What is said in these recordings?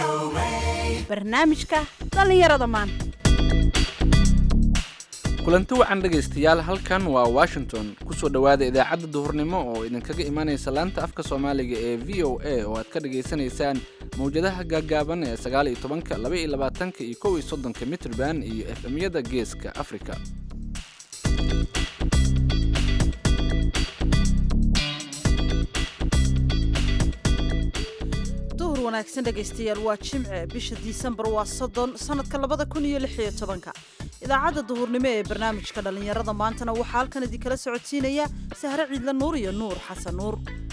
barnaamijka dhallinyarada maanta kulanti wacan dhegaystayaal halkan waa washington kusoo dhowaada idaacadda duhurnimo oo idinkaga imaanaysa laanta afka soomaaliga ee v o a oo aad ka dhagaysanaysaan mawjadaha gaaggaaban ee sagaal iyo tobanka laba iyo labaatanka iyo kow iyo soddonka mitrban iyo efemyada geeska afrika duhur wanaagsan dhegaystayaal waa jimce bisha disembar waa soddon sannadka labada kun iyo lix iyo tobanka idaacadda duhurnimo ee barnaamijka dhallinyarada maantana waxaa halkan idinkala socodsiinaya sahre ciidla nuur iyo nuur xasan nuur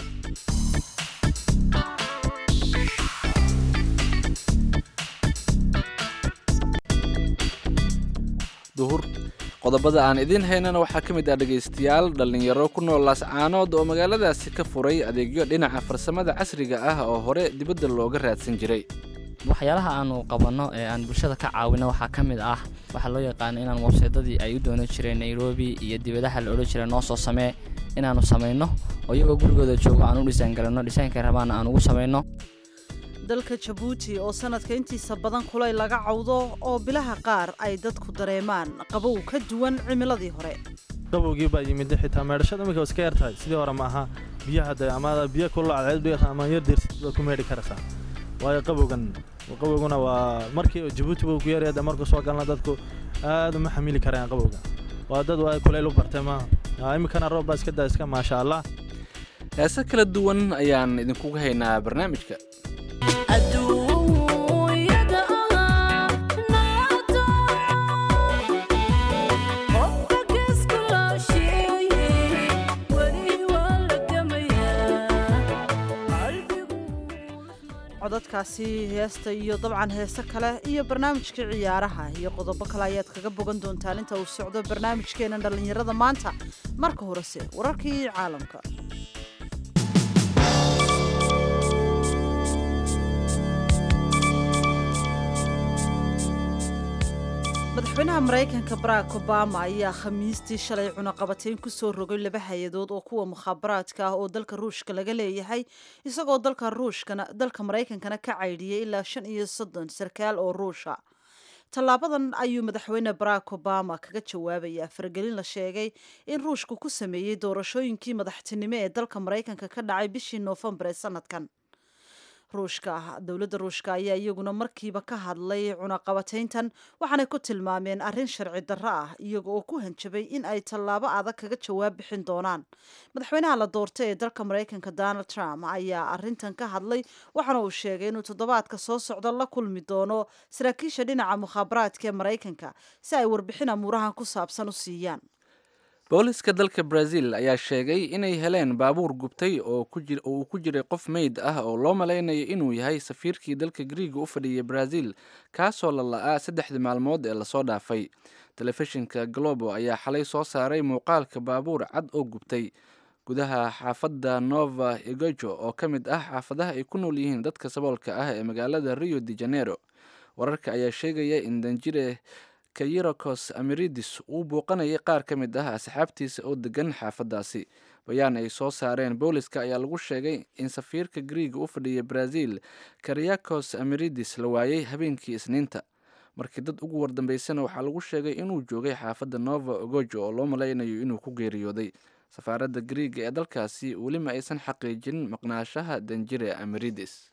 duhur qodobada aan idiin haynana waxaa ka mid ah dhegaystayaal dhallinyaro ku nool laascaanood oo magaaladaasi ka furay adeegyo dhinaca farsamada casriga ah oo hore dibadda looga raadsan jiray waxyaalaha aanu qabanno ee aan bulshada ka caawino waxaa ka mid ah waxaa loo yaqaano inaan websaydadii ay u doonan jireen nairobi iyo dibadaha la odhan jiray noo soo samee inaannu samayno oo iyagoo gurigooda joogo aan u dhisaan garanno dhisaankay rabaana aan ugu samayno dalka jabuuti oo sanadka intiisa badan kulay laga cawdo oo bilaha qaar ay dadku dareemaan qabow ka duwan cimiladii hore qabowgii baa yimid xitaa meedhashada iminka iska yar tahay sidii hore ma aha biyaha de ama biyo kullo cadceed dhigata ama yar deersid baad ku meedhi karaysaa waayo qabowgan qabowguna waa markii jabuuti buu ku yaryahay de markuu soo galna dadku aad uma xamili karayaan qabowga waa dad waa kulayl u bartay maaha iminkana roob baa iska daa iska maasha allah heese kala duwan ayaan idinkugu haynaa barnaamijka codadkaasi heesta iyo dabcan heese kale iyo barnaamijkii ciyaaraha iyo qodobo kale ayaad kaga bogan doontaan inta uu socdo barnaamijkeena dhallinyarada maanta marka horese wararkii caalamka madaxweynaha maraykanka barack obama ayaa khamiistii shalay cunaqabatayn ku soo rogay laba hay-adood oo kuwa mukhaabaraadka ah oo dalka ruushka laga leeyahay isagoo dalka ruushkana dalka maraykankana ka caydhiyay ilaa shan iyo soddon sarkaal oo ruusha tallaabadan ayuu madaxweyne barack obama kaga jawaabayaa faragelin la sheegay in ruushku ku sameeyey doorashooyinkii madaxtinimo ee dalka maraykanka ka dhacay bishii noofembar ee sanadkan ruushka dowladda ruushka ayaa iyaguna markiiba ka hadlay cunaqabatayntan waxaanay ku tilmaameen arrin sharci darro ah iyaga oo ku hanjabay in ay tallaabo adag kaga jawaab bixin doonaan madaxweynaha la doortay ee dalka maraykanka donald trump ayaa arrintan ka hadlay waxaana uu sheegay inuu toddobaadka soo socda la kulmi doono saraakiisha dhinaca mukhaabaraadka ee maraykanka si ay warbixin amuurahan ku saabsan u siiyaan booliska dalka brazil ayaa sheegay inay heleen baabuur gubtay oo uu ku jiray qof meyd ah oo loo malaynayo inuu yahay safiirkii dalka griiga u fadhiyay brazil kaasoo la la-aa saddexdii maalmood ee lasoo dhaafay telefishinka globo ayaa xalay soo saaray muuqaalka baabuur cad oo gubtay gudaha xaafadda nova egojo oo ka mid ah xaafadaha ay ku nool yihiin dadka saboolka ah ee magaalada rio de janeiro wararka ayaa sheegaya in danjire kayirokos amiridis uu booqanayay qaar ka mid ah asxaabtiisa oo degan xaafaddaasi bayaan ay soo saareen booliska ayaa lagu sheegay in safiirka griiga u fadhiyay brazil kariyakos amiridis la waayey habeenkii isniinta markii dad ugu wardambeysana waxaa lagu sheegay inuu joogay xaafadda nova ogojo oo loo malaynayo inuu ku geeriyooday safaaradda griiga ee dalkaasi weli ma aysan xaqiijin maqnaashaha danjire amiridis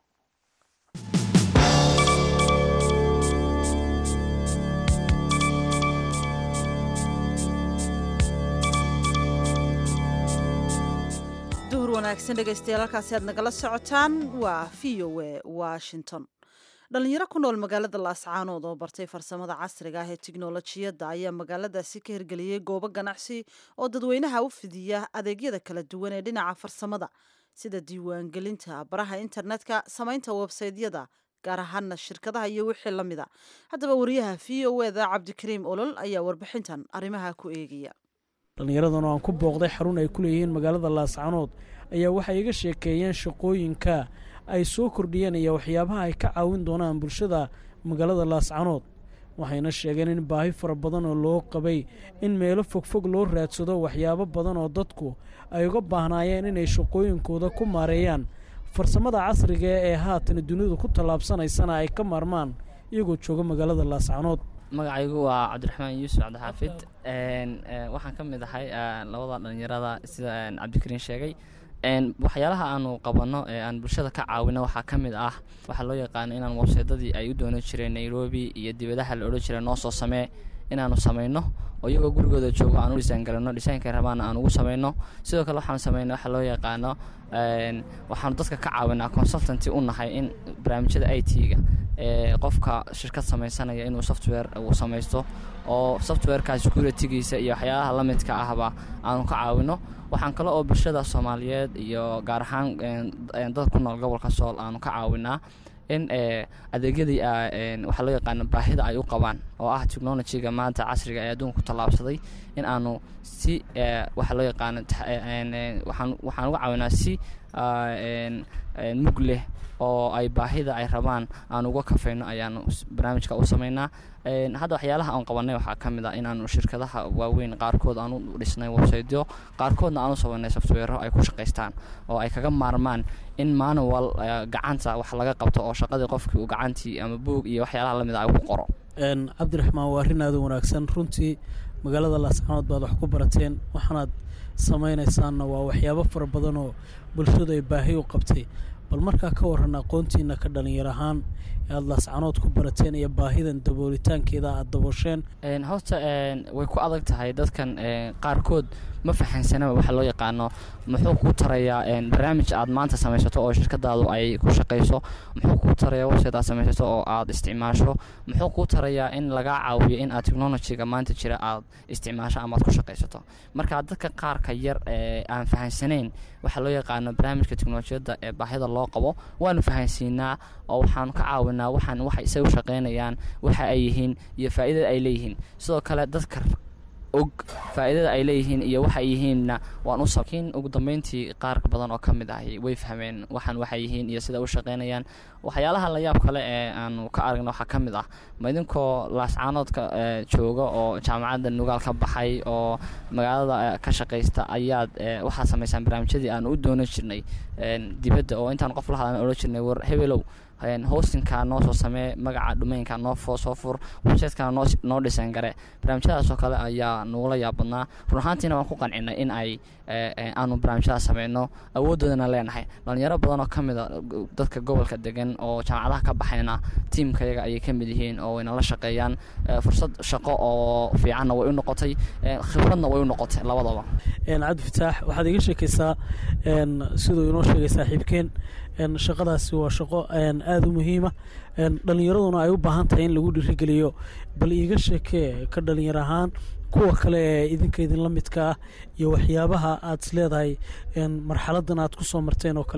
duhur wanaagsan dhegaystayaal halkaasi aad nagala socotaan waa v o a washington dhalinyaro ku nool magaalada laascaanood oo bartay farsamada casriga ah ee tiknolojiyadda ayaa magaaladaasi ka hirgeliyey goobo ganacsi oo dadweynaha u fidiya adeegyada kala duwan ee dhinaca farsamada sida diiwaangelinta baraha internetka samaynta websaydyada gaar ahaana shirkadaha iyo wixii la mida haddaba wariyaha v o eda cabdikariim olol ayaa warbixintan arrimaha ku eegaya dhallinyaradan oo aan ku booqday xarun ay ku leeyihiin magaalada laascanood ayaa waxay iga sheekeeyeen shaqooyinka ay soo kordhiyeen iyo waxyaabaha ay ka caawin doonaan bulshada magaalada laascanood waxayna sheegeen in baahi fara badan oo loo qabay in meelo fogfog loo raadsado waxyaabo badan oo dadku ay uga baahnaayeen inay shaqooyinkooda ku maareeyaan farsamada casriga ee haatan dunidu ku tallaabsanaysana ay ka maarmaan iyagoo jooga magaalada laascanood magacaygu waa cabdiraxmaan yuusuf cabdixaafid waxaan ka mid ahay labada dhalinyarada sida cabdikariin sheegay waxyaalaha aanu qabanno ee aan bulshada ka caawino waxaa ka mid ah waxaa loo yaqaano inaan websaydadii ay u doonan jireen nairobi iyo dibadaha la odhan jiray noo soo samee inaanu samayno oo iyagoo gurigooda joogo aan u dhisaan galano dhisaankay rabaana aan ugu samayno sidoo kale waxaan samayna waxa loo yaqaano waxaanu dadka ka caawinaa consultanty u nahay in barnaamijyada i t-ga ee qofka shirkad samaysanaya inuu software uu samaysto oo softwareka securitygiisa iyo waxyaalaha la midka ahba aanu ka caawino waxaan kale oo bulshada soomaaliyeed iyo gaar ahaan dad ku nool gobolka sool aanu ka caawinaa in adeegyadii waxaa loo yaqaano baahida ay u qabaan oo ah technologyga maanta casriga ee adduunka ku tallaabsaday in aanu si waxaa loo yaqaano waxaan waxaan uga caawinaa si mug leh oo ay baahida ay rabaan aan uga kafayno ayaanu barnaamijka u samaynaa hadda waxyaalaha aan qabanay waxaa ka mid ah inaanu shirkadaha waaweyn qaarkood aan u dhisnay websaytyo qaarkoodna aan u sabaynay softwero ay ku shaqaystaan oo ay kaga maarmaan in manual gacanta wax laga qabto oo shaqadii qofkii uu gacantii ama buog iyo waxyaalaha lamid a ay ku qoro cabdiraxmaan waa arrin aada u wanaagsan runtii magaalada laascanood baad wax ku barateen waxaanaad samaynaysaanna waa waxyaabo fara badan oo bulshadu ay baahi u qabtay bal markaa ka waran aqoontiina ka dhalinyar ahaan ee aada laascanood ku barateen iyo baahidan daboolitaankeeda aada daboosheen horta way ku adag tahay dadkan qaarkood ma fahansanaba waxa loo yaqaano muxuu kuu tarayaa barnaamij aad maanta samaysato oo shirkadaadu ay ku shaqayso muxuu kuu tarayaa website aad samaysato oo aad isticmaasho muxuu kuu tarayaa in lagaa caawiyo in aad technologyga maanta jira aad isticmaasho ama aad ku shaqaysato marka dadka qaarka yar ee aan fahansanayn waxaa loo yaqaano barnaamijka teknolojiyadda ee baahida loo qabo waanu fahansiinaa oo waxaanu ka caawinaa waxaan waxa isaga u shaqaynayaan waxa ay yihiin iyo faa'iidada ay leeyihiin sidoo kale dadka og faa'iidada ay leeyihiin iyo waxa ay yihiinna waan u laakiin ugu dambeyntii qaar badan oo ka mid ahi way fahmeen waxaan waxay yihiin iyo sida u shaqaynayaan waxyaalaha la yaab kale ee aanu ka aragna waxaa ka mid ah ma idinkoo laascaanoodka jooga oo jaamacadda nugaal ka baxay oo magaalada ka shaqaysta ayaad waxaad samaysaan barnaamijyadii aanu u doonan jirnay dibadda oo intaan qof la hadlan odhan jirnay war hebelow hostinka noo soo samee magaca dhumeynka noo soo fur websiteka noo dhisan gare barnaamijyadaasoo kale ayaa nugula yaabadnaa run ahaantiina waan ku qancinay in ay aanu barnaamijyada sameyno awoodoodana leenahay dhalinyaro badan oo ka mid a dadka gobolka degan oo jaamacadaha ka baxayna tiimkayaga ayay ka mid yihiin oo wayna la shaqeeyaan fursad shaqo oo fiicanna way u noqotay khibradna way u noqotay labadaba cabdi fataax waxaad iga sheekaysaa siduu inoo sheegay saaxiibkeen shaqadaasi waa shaqo aada u muhiima dhalinyaraduna ay u baahan tahay in lagu dhiirigeliyo bal iiga sheekee ka dhalinyar ahaan kuwa kale ee idinka idinla midka ah iyo waxyaabaha aad is leedahay marxaladan aad ku soo marteen oo kale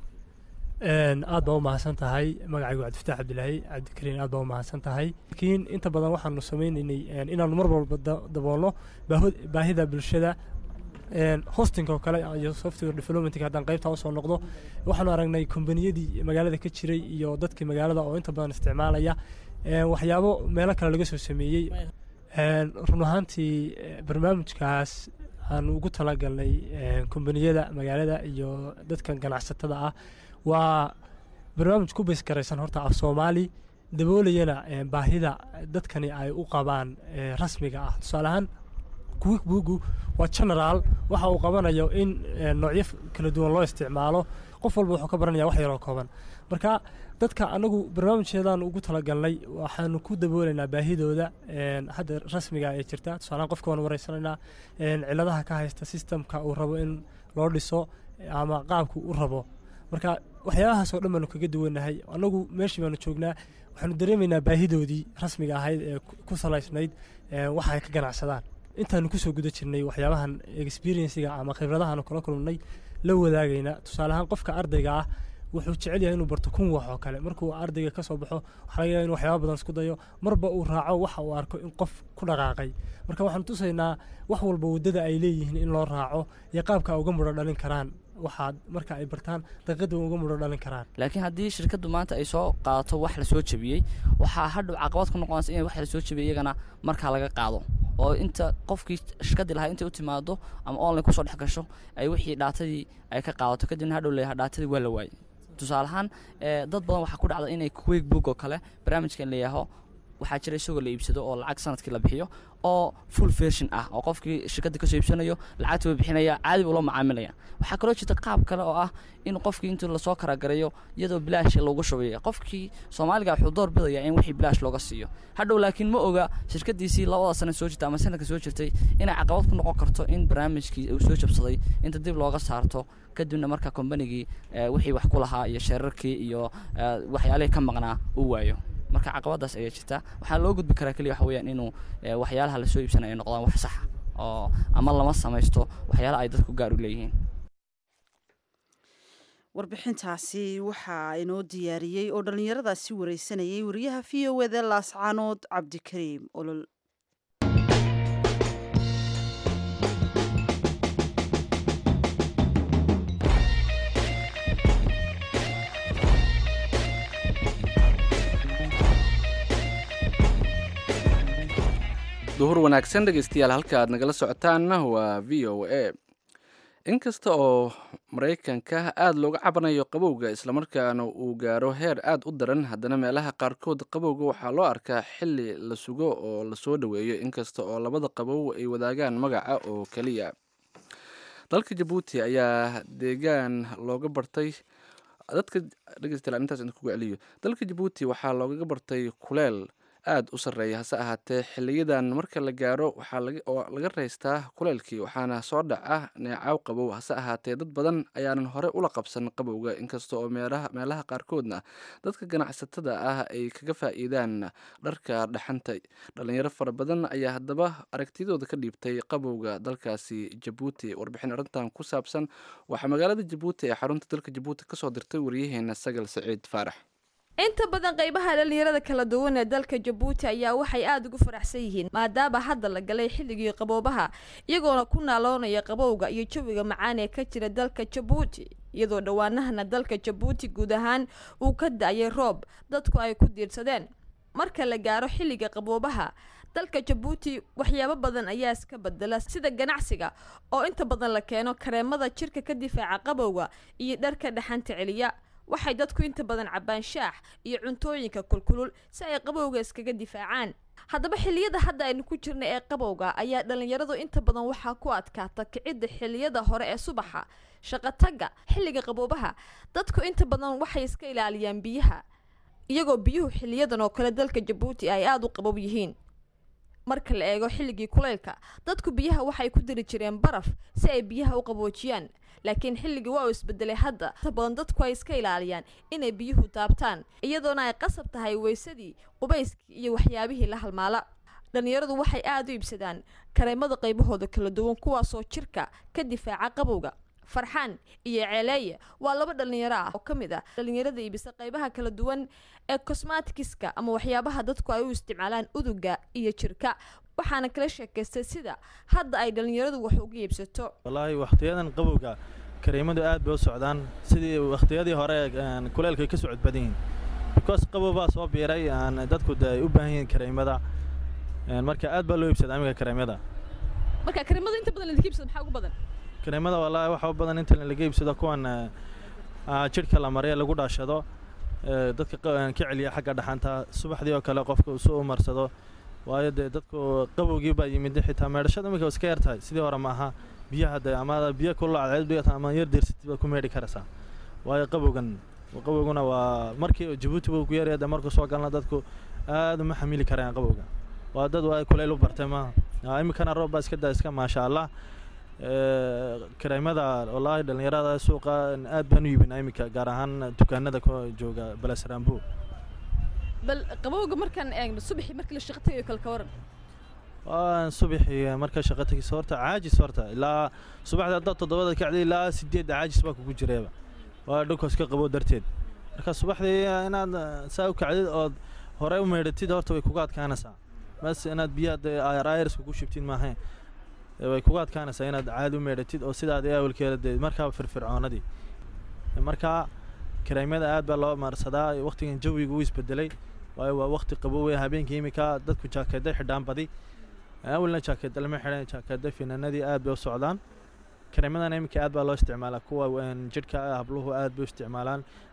aad baa u mahadsan tahay magacaygu cabdifataax cabdilaahi cabdikariin aad baa u mahadsan tahay laakiin inta badan waxaanu sameynaynay inaanu mar walba daboolno baahida bulshada hostinka oo kale iyo software developmentka haddaan qaybtaa usoo noqdo waxaanu aragnay kombaniyadii magaalada ka jiray iyo dadkii magaalada oo inta badan isticmaalaya waxyaabo meelo kale laga soo sameeyey run ahaantii barnaamijkaas aanu ugu talagalnay kombaniyada magaalada iyo dadkan ganacsatada ah waa barnaamij ku bays garaysan horta af soomaali daboolayana baahida dadkani ay u qabaan rasmiga ah tusaale ahaan quick boogu waa generaal waxa uu qabanayo in noocyo kala duwan loo isticmaalo qof walba wuxuu ka baranaya wax yaroo kooban marka dadka anagu barnaamijkeedaan ugu talagalnay waxaanu ku daboolaynaa baahidooda hadda rasmiga ee jirta tusaalehaan qofka waan wareysanaynaa ciladaha ka haysta sistemka uu rabo in loo dhiso ama qaabku u rabo marka waxyaabahaas oo dhan baanu kaga duwanahay anagu meeshii baanu joognaa waxaanu dareemaynaa baahidoodii rasmiga ahayd ee ku salaysnayd waxa ay ka ganacsadaan intaanu kusoo guda jirnay waxyaabahan experienciga ama khibradahaanu kala kulmnay la wadaagayna tusaale ahaan qofka ardayga ah wuxuu jecel yahay inuu barto kun wax oo kale markuu ardayga ka soo baxo waxaa laga yaaba inu waxyaaba badan isku dayo marba uu raaco waxa uu arko in qof ku dhaqaaqay marka waxaanu tusaynaa wax walba waddada ay leeyihiin in loo raaco iyo qaabka uga mudho dhalin karaan waxaad marka ay bartaan daqiiqada uga mudho dhalin karaan laakiin haddii shirkaddu maanta ay soo qaadato wax la soo jebiyey waxaa hadhow caqabad ku noqonaysa in wax la soo jebiyey iyagana markaa laga qaado oo inta qofkii shirkaddii lahaa intay u timaado ama online kusoo dhex gasho ay wixii dhaatadii ay ka qaadato kadibna hadhow leeyahay dhaatadii waa la waayey tusaale ahaan ee, dad badan waxaa ku dhacda inay quick book oo kale barnaamijkan leeyaho waxaa jira isagoo la iibsado oo lacag sanadkii la bixiyo oo full version ah oo qofkii shirkadda kasoo iibsanayo lacagta buu bixinaya caadi buu la macaamilaya waxaa kaloo jirta qaab kale oo ah in qofkii intii lasoo karagareeyo iyadoo bilaash loogu shubayo qofkii soomaaliga wuxuu door bidaya in wixii bilaash looga siiyo hadhow laakiin ma oga shirkadiisii labada sano soo jirta ama sanadka soo jirtay inay caqabad ku noqon karto in barnaamijkii uu soo jabsaday inta dib looga saarto kadibna marka kombanigii eh, wixii wax ku lahaa iyo sheerarkii iyo eh, waxyaalihii ka maqnaa uu waayo marka caqabadaas ayaa jirta waxaa loo gudbi karaa keliya waxa weeyaan inuu eh, waxyaalaha lasoo iibsanaya ay noqdaan wax saxa oo ama lama samaysto waxyaalaha ay dadku gaar u leeyihiin warbixintaasi waxaa inoo diyaariyey oo dhallinyaradaasi wareysanayay wariyaha v o eda laascaanood cabdikariim olol duhur wanaagsan dhegeystayaal halka aad nagala socotaanna waa v o a inkasta oo maraykanka aada looga cabanayo qabowga islamarkaana uu gaaro heer aada u daran haddana meelaha qaarkood qabowga waxaa loo arkaa xili la sugo oo lasoo dhoweeyo inkasta oo labada qabow ay wadaagaan magaca oo keliya dalka jabuuti ayaa deegaan looga bartay dadka dhegeystayaal intaas idin kugu celiyo dalka jabuuti waxaa loogaga bartay kuleel aada u sarreeya hase ahaatee xiliyadan marka la gaaro waxaa laga oo laga raystaa kuleylkii waxaana soo dhaca neecaw qabow hase ahaatee dad badan ayaanan hore ula qabsan qabowga inkasta oo meelaha meelaha qaarkoodna dadka ganacsatada ah ay kaga faa'iidaan dharka dhaxanta dhalinyaro fara badan ayaa haddaba aragtidooda ka dhiibtay qabowga dalkaasi jabuuti warbixin arrintan ku saabsan waxaa magaalada jabuuti ee xarunta dalka jabuuti kasoo dirtay waryaheena sagal saciid faarax inta badan qaybaha dhalinyarada kala duwan ee dalka jabuuti ayaa waxay aada ugu faraxsan yihiin maadaama hadda la galay xilligii qaboobaha iyagoona ku naaloonaya qabowga iyo jawiga macaan ee ka jira dalka jabuuti iyadoo dhowaanahana dalka jabuuti guud ahaan uu ka da-yay roob dadku ay ku diirsadeen marka la gaaro xilliga qaboobaha dalka jabuuti waxyaabo badan ayaa iska bedela sida ganacsiga oo inta badan la keeno kareemada jirka ka difaaca qabowga iyo dharka dhaxanta celiya waxay dadku inta badan cabbaan shaax iyo cuntooyinka kulkulul si ay qabowga iskaga difaacaan haddaba xilliyada hadda aynu ku jirna ee qabowga ayaa dhalinyaradu inta badan waxaa ku adkaata kicidda xilliyada hore ee subaxa shaqotagga xilliga qaboobaha dadku inta badan waxay iska ilaaliyaan biyaha iyagoo biyuhu xiliyadan oo kale dalka jabuuti ay aada u qabow yihiin marka la eego xilligii kuleylka dadku biyaha waxay ku diri jireen baraf si ay biyaha u qaboojiyaan laakiin xilligii waa uu isbedelay hadda inta badan dadku ay iska ilaaliyaan inay biyuhu taabtaan iyadoona ay qasab tahay weysadii qubayskii iyo waxyaabihii la halmaala dhalinyaradu waxay aada u iibsadaan kareemada qaybahooda kala duwan kuwaasoo jirka ka difaaca qabowga farxaan iyo ceeleeye waa laba dhalinyaro ah oo ka mid ah dhalinyarada iibisa qaybaha kala duwan ee cosmatikiska ama waxyaabaha dadku ay u isticmaalaan uduga iyo jirka waxaana kala sheekaystay sida hadda ay dhalinyaradu wax uga iibsato wallaahi wakhtiyadan qabowga kareemadu aad bay u socdaan sidii wakhtiyadii hore een, kuleylka ay ka socod badan yihiin because qabow baa soo biiray aan dadku de ay u baahan yihiin kareemada een, marka aad baa loo iibsadaa amiga kareemada marka kareemada inta badan ladika iibsado maxaa ugu badan kareemada wallaahi waxa u badan inta laga iibsado kuwan eh, ah, jidhka la mariya lagu dhaashado eh, dadka qa- ka celiya xagga dhaxanta subaxdii oo kale qofka uu soo umarsado waayo dee dadku qabowgii baa yimid xitaa meedhashada iminka iska yar tahay sidii hore ma aha biyaha de ama biyo kulul cadceed dhigata ama yar deersatid baad ku meedhi karaysaa waayo qabowgan qabowguna waa markii jabuuti buu ku yaryahay de markuu soo galna dadku aad uma xamili karayaan qabowga waa dad waa kuleyl u bartay maaha Ah, iminkana roob baa iska daa iska maasha allah Eh, kareemada wallaahi dhalinyarada suuqa aad baan u iibinaa iminka gaar ahaan dukaanada ku jooga balasrambo bal qabowga markaan eegno subaxii markii la shaqo tagayo kale ka waran waa subaxii marka shaqo tagisa horta caajis horta ilaa subaxda haddaad toddobada kacday ilaa sideedda caajis baa kugu jireeba waa dhulkaas ka qabow darteed marka subaxdii inaad eh, saa u kacdid ood hore u meydhatid horta way kuga adkaanaysaa bas inaad biyaha ayrs kugu shubtid maahayn Eh, way kuga adkaanaysaa inaad caadi u meydhatid oo sidaad awalkeeda dee markaa firfircoonadii marka kareemada aad baa loo maarsadaa waqtigan jawiga uu isbedelay waayo waa waqti qabowey habeenkii imika dadku jaakeeday xidhaan badi awalna jaakeeda lama xidhan jaakeeda finaanadii aad bay u socdaan kareemadana iminka aad baa loo isticmaalaa kuwa een, jidhka ah, habluhu aad bay u isticmaalaan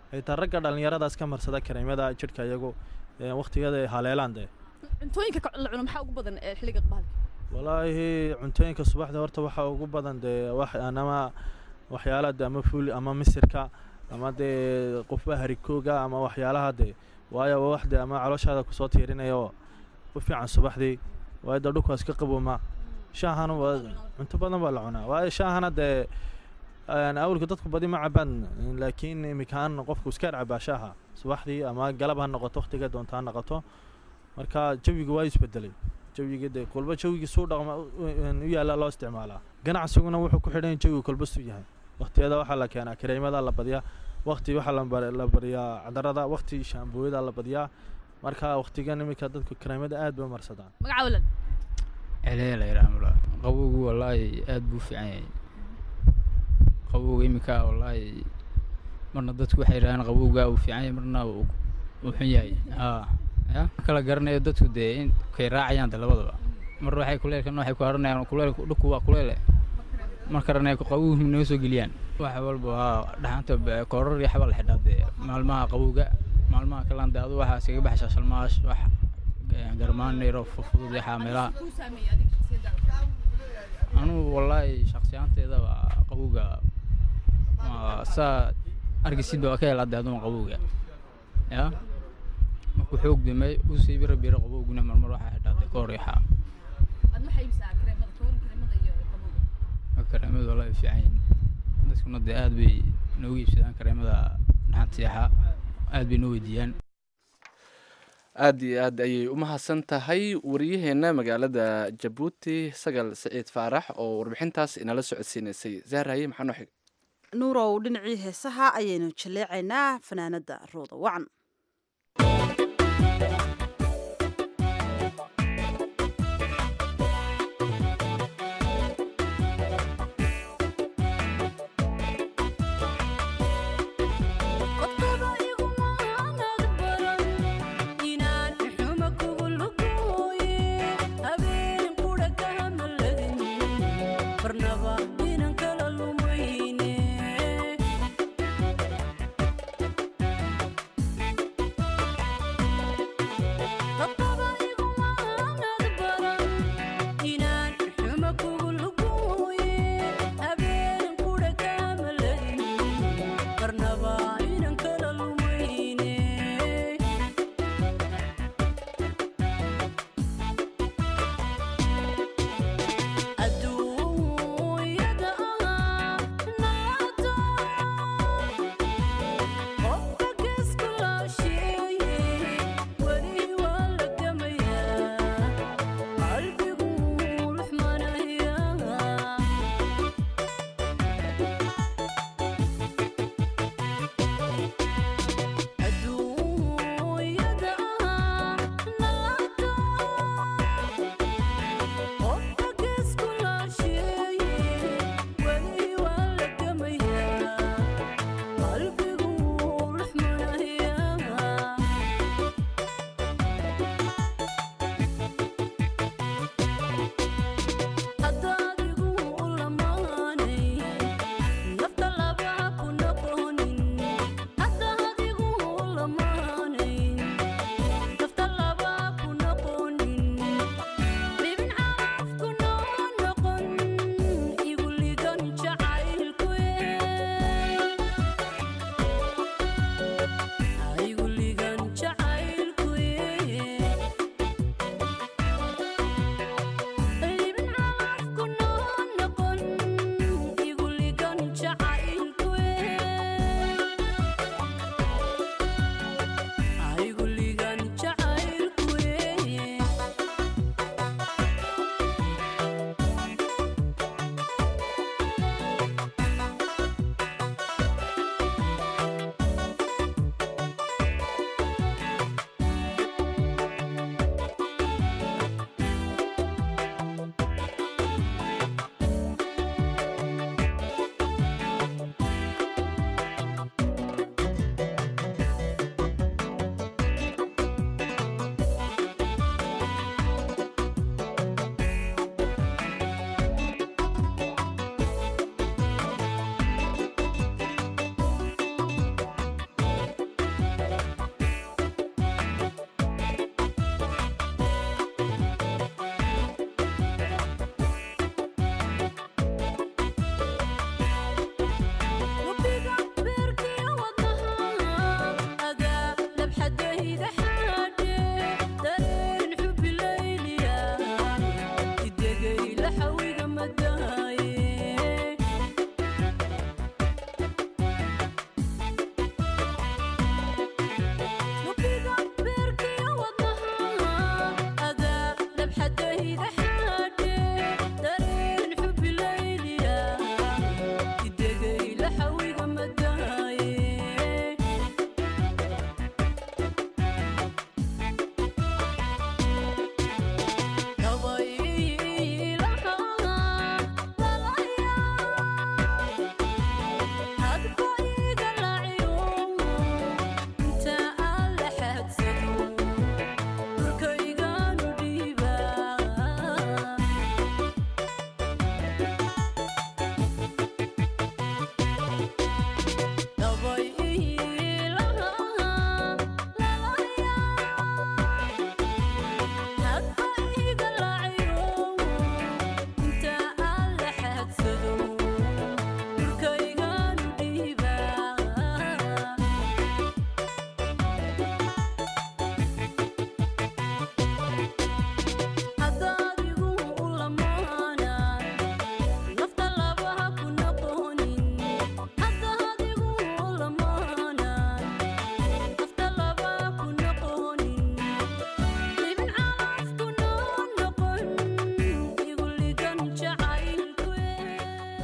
xitaa ragga dhallinyaradaas ka marsada kareemada jidhka iyagu waqtigada ay haleelaan dee cuntooyinka ka- la cuno maxaa ugu badan ee xilliga bahalka walaahi cuntooyinka subaxda horta waxaa ugu badan dee wax ama waxyaalaha de ama fuuli ama misirka ama dee qofba harikooga ama waxyaalaha dee waayo waa wax dee ama calooshaada kusoo tiirinaya oo u fiican subaxdii waayo dee dhulkaas ka qabooma shaahana waa cunto badan baa la cunaa waayo shaahana dee een, awalka dadku badi ma cabaan laakiin imikaan qofku iska cabaa shaaha subaxdii ama galab ha noqoto waqtiga doonta ha noqoto marka jawiga waa isbedelay jawiga dee kolba jawigii suu dhaqma u- u yaalla loo isticmaalaa ganacsiguna wuxuu ku xidhan yahay jawiga kolba suu yahay waqtiyada waxaa la keenaa kareemada la badiyaa waqti waxaa la bar- la bariyaa cadarada waqti shaambooyada la badiyaa marka waqtigan iminka dadku kareemada aad bay u marsadaan magaca walan celeela yaraamula qabowgu wallaahi aad buu u fiican yahay qabowga iminka wallaahi marna dadku waxay yidhahdaan qabowga uu fiican yahay marna uu uu xun yahay haa ya ma kala garanayo dadku dee in kay raacayaan de labadaba mar waxay kuleelkana waxay ku haranayaan kuleel dhulku waa kuleele mar kalena qabowgu naga soo geliyaan wax walba waa dhaxanta be- koorar iyo xabaa la xidhaa dee maalmaha qabowga maalmaha kalena dee adu waxaa iskaga baxaysaa shalmaash wax eh, garmaan yaro fudud iyo xaameelaha anugu wallaahi shaksiyaanteeda waa qabowga waa saa argisid baa ka helaa dee aduma qabowga ya markuu xoog dimay usii bira bira qabowguna marmar waxaa xidhaa dee koor iyo xaa aad maxay ibsaa kareemada ka waran kareemada iyo qabowga marka kareemada wallaahi fiican yihiin dadkuna dee aad bay noogu iibsadaan kareemada dhaxantiixa aad bay noo weydiiyaan aad iyo aad ayay u mahadsan tahay wariyaheenna magaalada jabuuti sagal siciid faarax oo warbixintaas inala socodsiinaysay zaaraye maxaa noo xig nuurow dhinacii heesaha ayaynu jaleecaynaa fanaanada rooda wacan adduunyada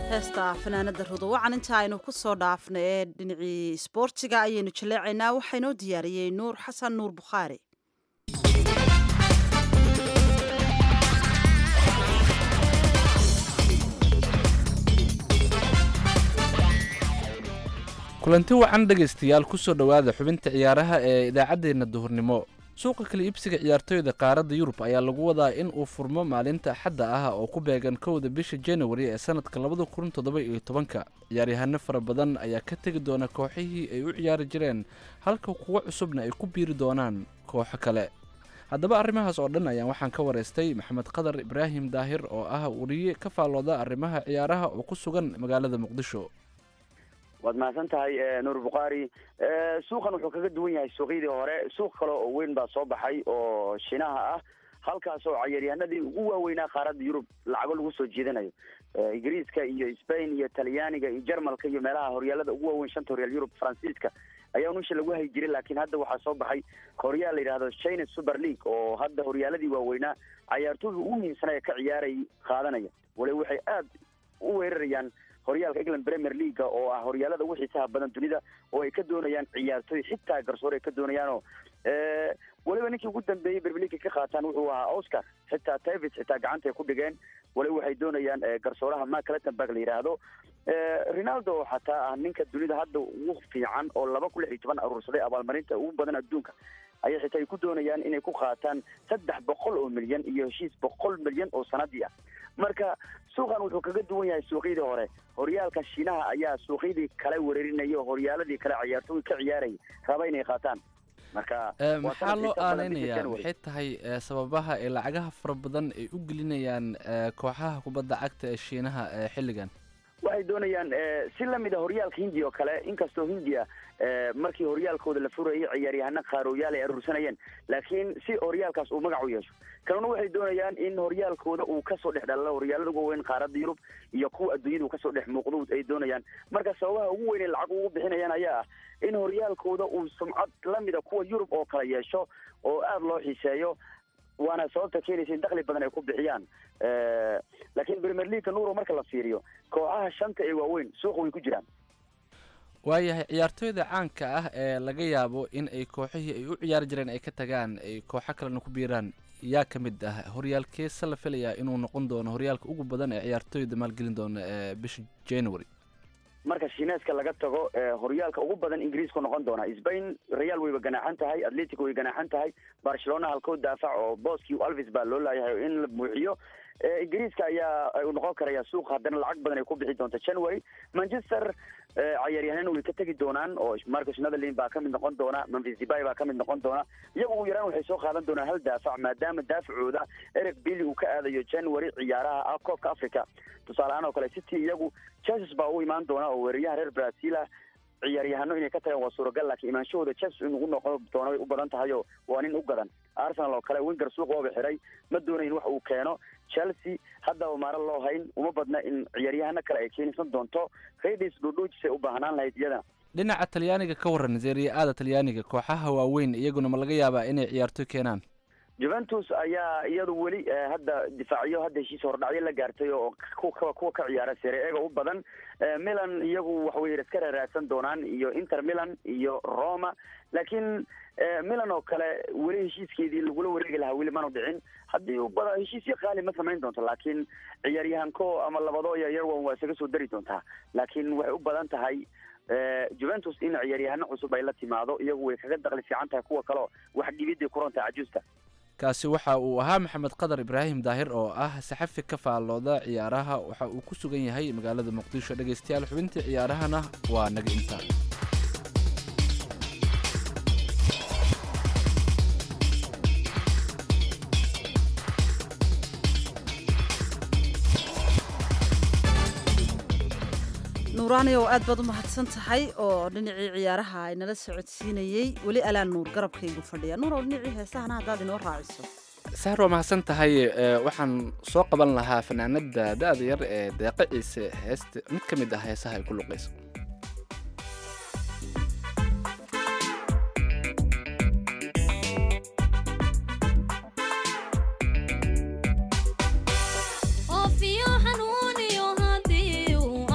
heesta fanaanada rudowacan inta aynu ku soo dhaafna ee dhinacii isboortiga ayaynu jaleecaynaa waxaa inoo diyaariyey nuur xasan nuur bukhaari kulanti wacan dhegaystayaal kusoo dhowaada xubinta ciyaaraha ee idaacaddeenna duhurnimo suuqa kala iibsiga ciyaartoyda qaaradda yurub ayaa lagu wadaa in uu furmo maalinta axadda ah oo ku beegan kowda bisha januari ee sanadka labada kun toddoba iyo tobanka ciyaaryahano fara badan ayaa ka tegi doona kooxihii ay u ciyaari jireen halka kuwo cusubna ay ku biiri doonaan kooxo kale haddaba arrimahaas oo dhan ayaan waxaan ka waraystay maxamed qadar ibraahim daahir oo ah wariye ka faallooda arrimaha ciyaaraha oo ku sugan magaalada muqdisho waad mahadsan tahay nuur bukhaari suuqan wuxuu kaga duwan yahay suuqyadii hore suuq kale oo weyn baa soo baxay oo shinaha ah halkaas oo cayaaryahanadii ugu waaweynaa qaaradda yurub lacago lagu soo jeedanayo ingiriiska iyo spain iyo talyaaniga iyo jarmalka iyo meelaha horyaalada ugu waaweyn shanta horyaal yurub faransiiska ayaa nusha lagu hayi jiray laakiin hadda waxaa soo baxay horyaal la yidhahdo china super league oo hadda horyaaladii waaweynaa cayaartooyda ugu muhiimsanaya ka ciyaaray qaadanaya wali waxay aad u weerarayaan horyaalka england premier leaga oo ah horyaalada ugu xiisaha badan dunida oo ay ka doonayaan ciyaartooy xitaa garsoor ay ka doonayaanoo weliba ninkii ugu dambeeyey premier leaga ka qaataan wuxuu ahaa oscar xitaa tavis xitaa gacanta ay ku dhigeen waliba waxay doonayaan garsooraha mark lettenberg la yidhaahdo ronaldo oo xataa ah ninka dunida hadda ugu fiican oo laba kun lix iyo toban aruursaday abaalmarinta ugu badan adduunka ayay xitaa ay ku doonayaan inay ku qaataan saddex boqol oo milyan iyo heshiis boqol milyan oo sanadii ah marka suuqan wuxuu kaga duwan yahay suuqyadii hore horyaalka shiinaha ayaa suuqyadii kale weerarinaya oo horyaaladii kale ciyaartooy ka ciyaaraya raba inay qaataan marka maxaa loo aaneynayaa maxay tahay sababaha ee lacagaha fara badan ay u gelinayaan kooxaha kubadda cagta ee shiinaha xilligan waxay doonayaan si lamida horyaalka hindiya oo kale inkastoo hindiya markii horyaalkooda la furayay ciyaaryahano qaarooyaal ay aruursanayeen laakiin si horyaalkaas uu magac u yeesho kanuna waxay doonayaan in horyaalkooda uu kasoo dhex dhalalo horyaalada ugu weyn qaaradda yurub iyo kuwa adduunyada uu kasoo dhex muuqdo ay doonayaan marka sababaha ugu weyn ee lacag ugu bixinayaan ayaa ah in horyaalkooda uu sumcad lamida kuwa yurub oo kale yeesho oo aada loo xiiseeyo waana sababta keenaysa in dakli badan ay ku bixiyaan laakiin premier leagueka nuuro marka la fiiriyo kooxaha shanta ee waaweyn suuqa way ku jiraan waayahay ciyaartooyda caanka ah ee laga yaabo in ay kooxihii ay u ciyaari jireen ay ka tagaan ay kooxo kalena ku biiraan yaa ka mid ah horyaalkeesa la filayaa inuu noqon doono horyaalka ugu badan ee ciyaartooyda maalgelin doona ee bisha january marka shineeska laga tago horyaalka ugu badan ingiriisku noqon doona spain real wayba ganaaxan tahay atletico way ganaaxan tahay barcelona halkood daafac oo boski alvis baa loo laayahay in la buuxiyo ingiriiska ayaa u noqon karaya suuq haddana lacag badan ay ku bixi doonta january manchester cayaaryahanana way ka tegi doonaan oo marcus netherlin baa kamid noqon doona memphis debay baa kamid noqon doona iyagu ugu yaraan waxay soo qaadan doonaan hal daafac maadaama daafacooda eric billy uu ka aadayo january ciyaaraha ah koobka africa tusaale ahaan oo kale city iyagu chelsea baa u imaan doona oo weeraryaha reer brazil ah ciyaaryahano inay ka tagaan waa suuragal laakiin imaanshahooda chelsea inuu noqon doono way u badan tahay oo waa nin u gadan arsenal oo kale winger suuq waaba xiray ma doonayn wax uu keeno chelsea haddaba maaro loo hayn uma badna in ciyaaryahano kale ay keensan doonto redis dhudhuujisay u baahnaan lahayd iyadana dhinaca talyaaniga ka waran serie aada talyaaniga kooxaha waaweyn iyaguna ma laga yaabaa inay ciyaartoy keenaan juventus ayaa iyadu weli hadda difaacyo hadda heshiis hordhacyo la gaartay oo kuwa kuwa ka ciyaara sere ega u badan milan iyagu waxawey iska raaraadsan doonaan iyo inter milan iyo roma laakiin milan oo kale weli heshiiskeedii lagula wareegi lahaa weli manu dhicin haddii bada heshiisyo qaali ma samayn doonto laakiin ciyaaryahanko ama labado yaryar wan waa isaga soo dari doontaa laakiin waxay u badan tahay juventus in ciyaaryahano cusub ay la timaado iyagu way kaga daqli fiican tahay kuwa kaleo wax dhibiday ku rontahay cajuusta kaasi waxa uu ahaa maxamed qadar ibraahim daahir oo ah saxafi ka faallooda ciyaaraha waxa uu ku sugan yahay magaalada muqdisho dhegaystayaal xubintii ciyaarahana waa naga intaa nuuraani oo aad baad u mahadsan tahay oo dhinacii ciyaaraha ay nala socodsiinayey weli alaan nuur garabkaygu fadhiya nuur oo dhinacii heesahana haddaad inoo raaciso sahar waa mahadsan tahay waxaan soo qaban lahaa fanaanada da-da yar ee deeqa ciise heesta mid ka mid ah heesaha ay ku luqayso oofiyo xanuuniyo haddii uu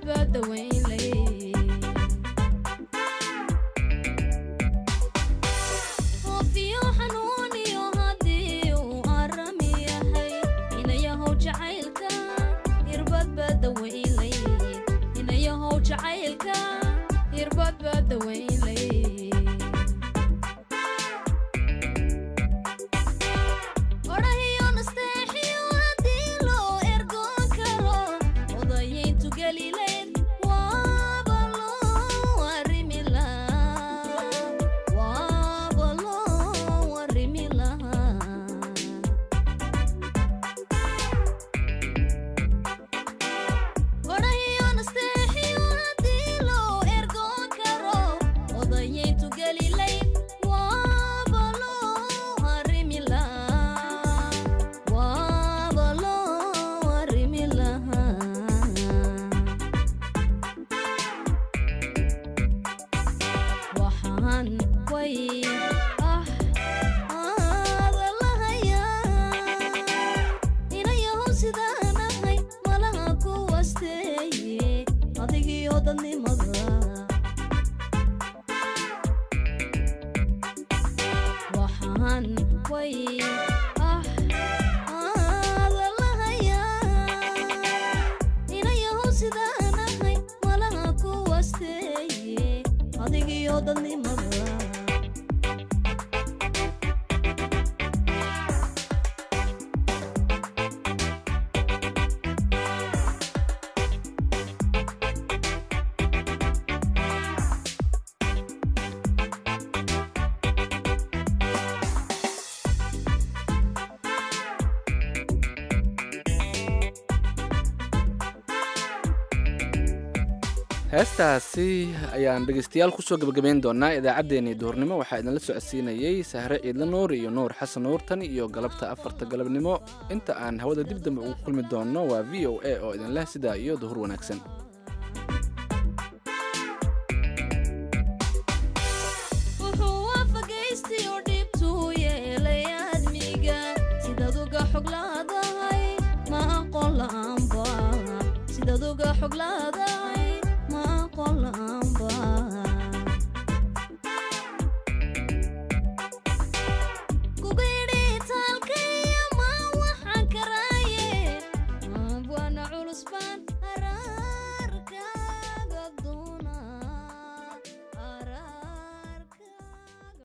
heestaasi ayaan dhegeystayaal kusoo gebagabeyn doonaa idaacaddeenii duhurnimo waxaa idinla socodsiinayey sahre ciidla nuur iyo nuur xasan nuur tan iyo galabta afarta galabnimo inta aan hawada dib dambe ugu kulmi doonno waa v o a oo idinleh sidaa iyo duhur wanaagsan